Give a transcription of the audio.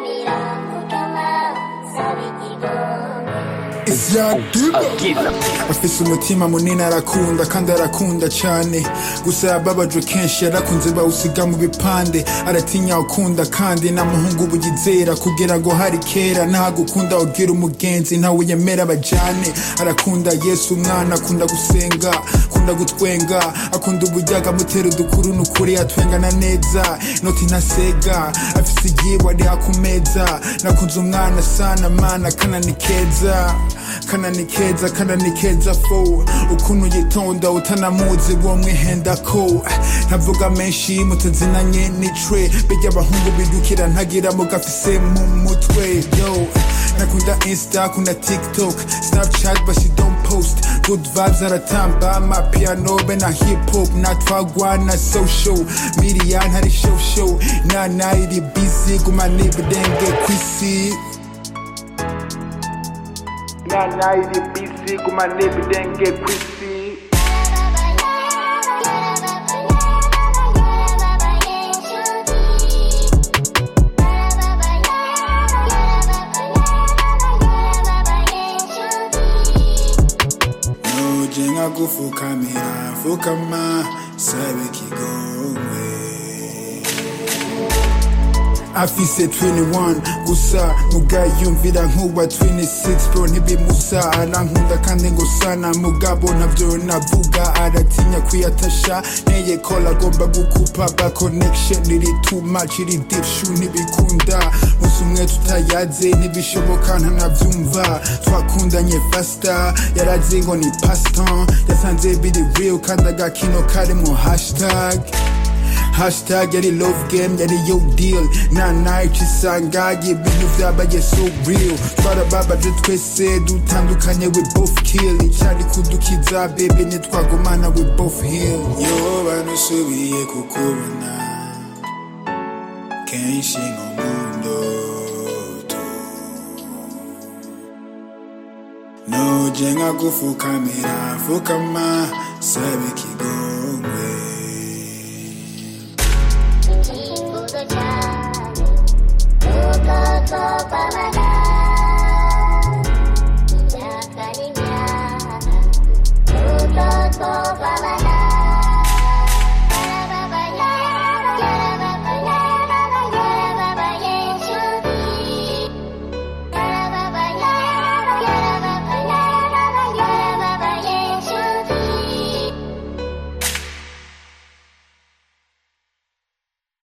ivyadiba afise umutima munini arakunda kandi arakunda cane gusa yababajwe kenshi yarakunze bawusiga mu bipande aratinya ukunda kandi na muhungu buyizera kugira ngo hari kera ntagukunda ugira umugenzi ntawe yemera bajane arakunda yesu umwana akunda gusenga akunda gutwenga akunda uburyaga amutera udukuru nukuri atwengana neza noti ntasega afise igiwe ari akumeza nakunze umwana sana mana kana ni keza kana ni keza kana ni keza fo ukuntu yitonda utanamuzi wo mwihenda ko ntavuga menshi mutazinanye n'icwe bijya abahungu bidukira ntagira mugafise mu mutwe yo nakunda insta kuna tiktok snapchat but she don't post good vibes aratamba amapiano be na hip hop natwagwa na social media ntari show show nana iri busy guma nibidenge kwisi nana iri busy guma nibidenge kwisi Noje nkagufukamira fukama sabe kigongwe afise 21 gusa mugayumvira nkuwa 26 bro ntibimusa arankunda kandi ngo sana mugabo navyo navuga aratinya kwiyatasha nteye kola agomba gukupa ba connection iri too much iri deep shoe ntibikunda musi umwe tutayaze ntibishoboka ntanavyumva twakundanye fasta yarazi ngo ni paston yasanze biri real kandi agakino karimwo hashtag hashtag yari love game yari yo deal na night isanga ibintu vyabaye so real twarababaje twese dutandukanye we both kill icari kudukiza bebe nitwagumana we both heal yo banusubiye kukubona kenshi nko mu ndoto noje nkagufukamira fukama sabe kigongwe icyifuzo cyane nuko twopamana